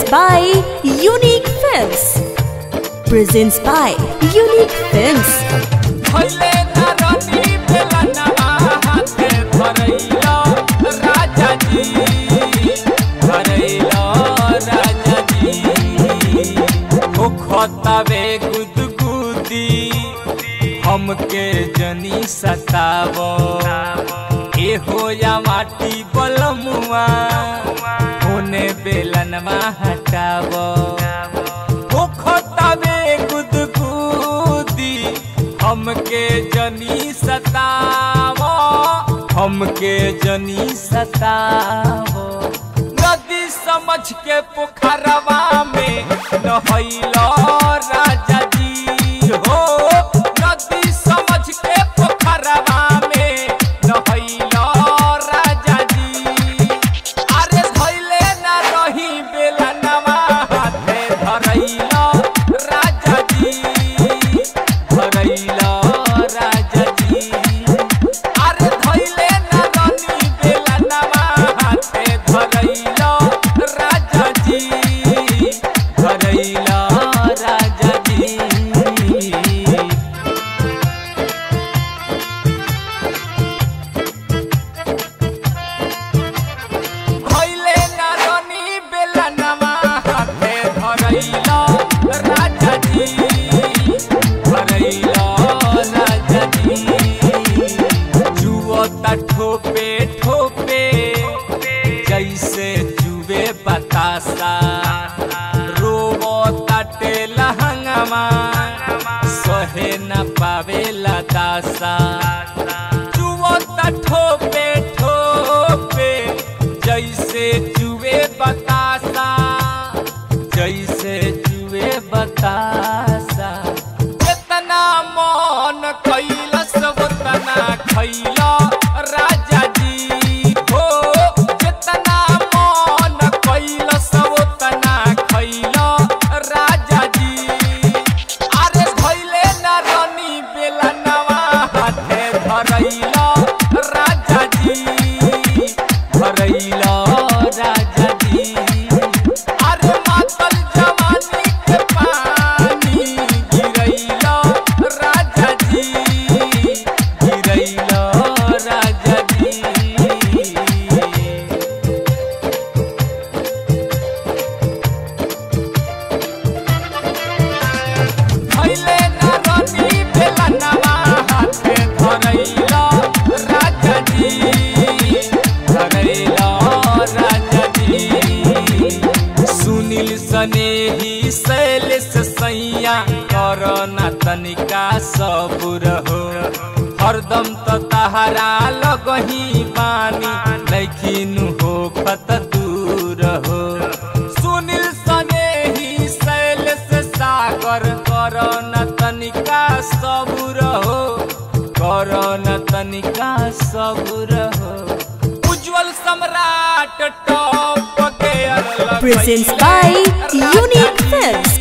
by Unique Films. Presents by Unique Films. भइले नरनी बेलनवा हाथे धरैलो राजा जी धरैलो राजा जी ओ खतावे गुदगुदी हमके जनी सतावो ए होया माटी बलमुआ होने बेलनवा हटावो ओ खतावे गुदगुदी हमके जनी सतावो हमके जनी सतावो नदी समझ के पोखरवा में नहैलो राजा जी हो नदी समझ के पोखरवा में नहैलो राजा जी अरे धैले ना रही बेलनवा हाथे धरैलो राजा जी धरैलो राजा जी अरे धैले ना रही बेलनवा हाथे धरैलो राजा जी धरैलो राजा जी भइले नारनी बेलनवा हाथे धरैलो राजा जी धरैलो राजा जी जुवता ठोपे ठोपे जैसे जुवे बतासा रोवता टेला हंगामा सहे न पावेला दासा जुवता ठोपे ठोपे जैसे जुए बतासा जैसे जुए बतासा जितना मन कैलस उतना खैला राजा जी हो जितना मन कैलस उतना खैला राजा जी अरे धैले न रनी बेलनवा हाथे धरैला राजा जी धरैला राजा जी अरे मातल जवानी के पानी गिरैला राजा जी गिरैला राजा जी भइले नरनी बेलनवा हाथे धरैला राजा जी धरैला राजा जी सुनील सनेही शैलेश सैया करना तनिका सबुर हो हरदम त तहरा लगही बानी लेकिन हो खत दूर हो सुनील सनेही शैलेश सागर करन तनिका सबुर हो करन तनिका सबुर हो उज्जवल सम्राट टॉप के Presents by Unique Films.